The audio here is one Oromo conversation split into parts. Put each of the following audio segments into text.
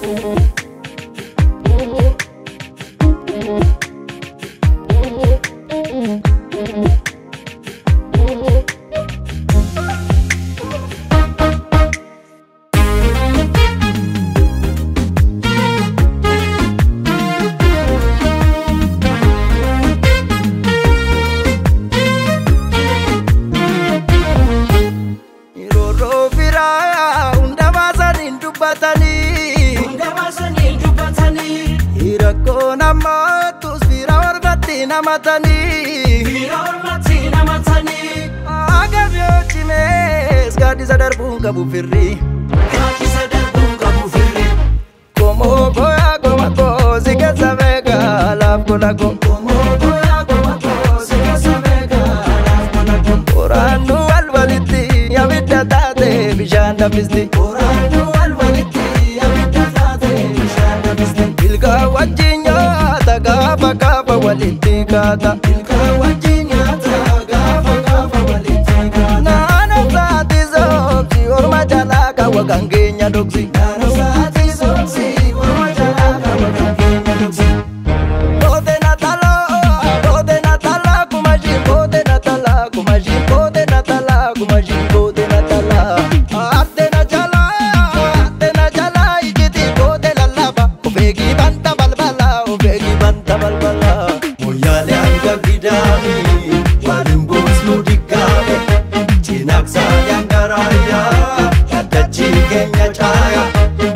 Roorroo firaa hunda baasanii dubbatanii Hunda baasanii dubbatanii rakkoo namootus fira ormatti namatanii Bira ormatti namatanii Agab yoo cimees gaaddisa darbuun qabu firri Gaaddisa darbuun qabu firri Komoo goyaa goma koosi keessa beekaa laaf gola go Qomoo goyaa goma koosi keessa beekaa laaf gola go Qoraannu wal walitti abidda taate bishaan danfisti Qoraannu wal walitti abidda taate bishaan danfisti Ilka wajjin nyaata gaafa gaafa walitti kaata Ilkaan wajjin nyaata gaafa gaafa walitti kaata Naannoo saati soobsi orma jalaa kaawwa kan keenya dhoksi Naannoo sa'aatii soomsii morma jalaa qaba kan keenya dhugsi Kote natala, kote natala, kumashi kote natala, kumashi kote natala, kumashi kote natala. Ate na jala, ate na jala, ijiti kote lalaba. Ofeegi banta balbala, ofeegi banta balbala. Moyyaalee hanga gidaami waliin boosnu diggaabe Cinaaqsaan hangaraaya gaddachi keenya caaya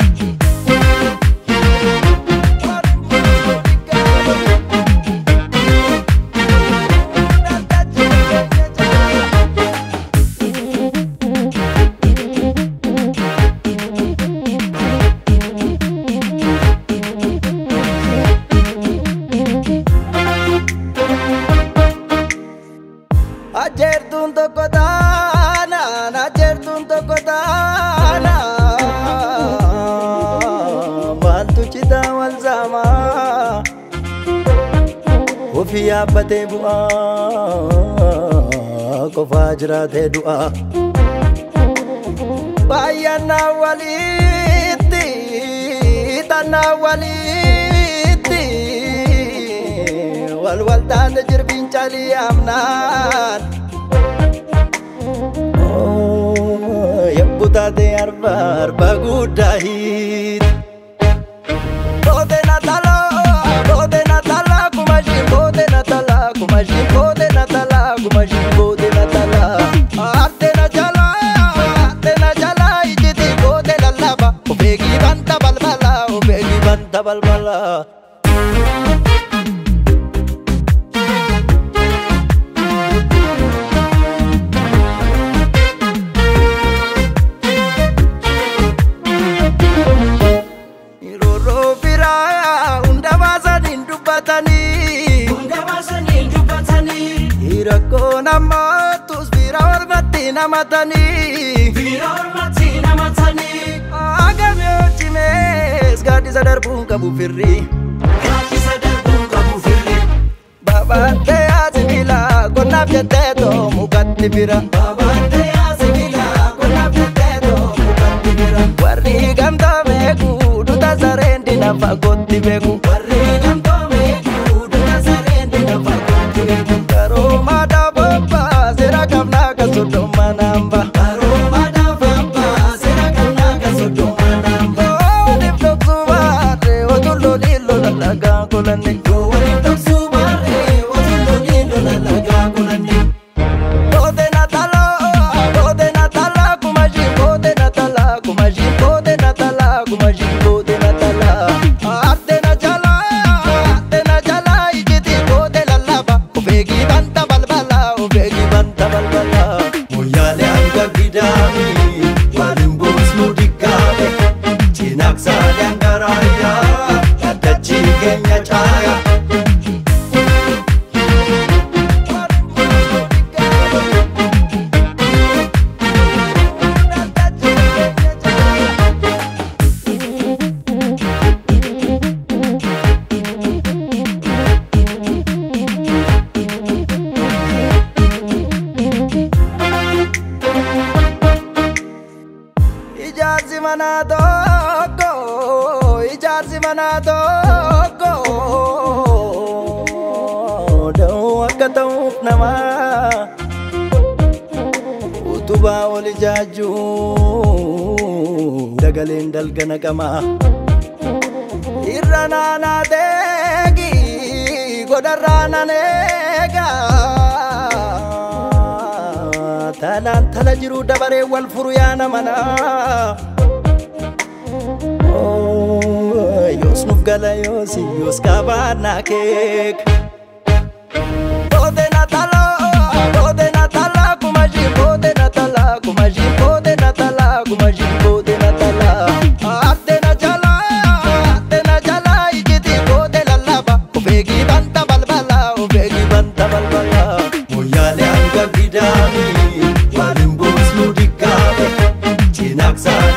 Ajeertuun tokko taana, ajeertuun tokko taana. Maaltu citaa wal saamaa? Ofii yaabbatee bu'aa, qofaa jiraatee du'aa. Baay'annaa walitti, xannaa walitti. Wal wal taate jirbiin calii amnaan. Yabbu taate arba arba guddaa hiiti. Kote natala, kote natala, kumashi kote natala, kumashi kote natala, kumashi kote natala. Arte na jala, arte na jala, ijiti kote lallaba. Ofeegi banta balbala, ofeegi banta balbala. Roorroo firaa hunda baasanii dubbatanii Hunda baasanii dubbatanii rakkoo namootus fira ormatti namatanii Bira ormatti namatanii Agab yoo cimees gaaddisa darbuun qabu firri Gaaddisa darbuun qabu firri Babaatee asibila qonnaaf jettee too mukatti bira Babaatee asibila qonnaaf jettee too mukatti bira Warri gamtaa beeku duta sareen dina fagootti beeku Warri gamtoome duudhaa sareen dina fagootti beeku Karoomaa dhaababaa seera qabnaa kan soddoma namba Karooma dhaafambaa seera kannaa kan soddoma naamba Ooniif dhoksu baatee otulloo dhiilloo lallagaa kolanne Yoo waliin dhoksuu baarree wajjin lola lagaa kulanne Kote natala, kote natala, kumashi kote natala, kumashi kote natala, kumashi kote natala. Ate na jala, ate na jala, ijiti kote lallaba. Ofeegi banta balbala, ofeegi banta balbala. Moyyaalee hanga gidaami waliin boosnu diggaabe Cinaaqsaan hangaraaya gaddachi keenya caaya Ijaarsi mana tokko jaarsi manaa tokko da'uu akka ta'uuf namaa utubaa ol ijaajjuu dagaleen dalga naqamaa irra naanaa deegi godharraa nan eegaa talaan tala jiru dabaree wal furu yaana manaa yoos nuuf gala yoosi yoos qabaannaa keek Bode Natala, Bode Natala, kumajin Bode Natala, kumajin Bode Natala, kumajin Bode Natala. Adde na jala, adde na jala, ijiti Bode lalaba. Ubegi banta balbala, ubegi banta balbala. Moyale anga gidami, walin bosnu dikkabe. Chinaksa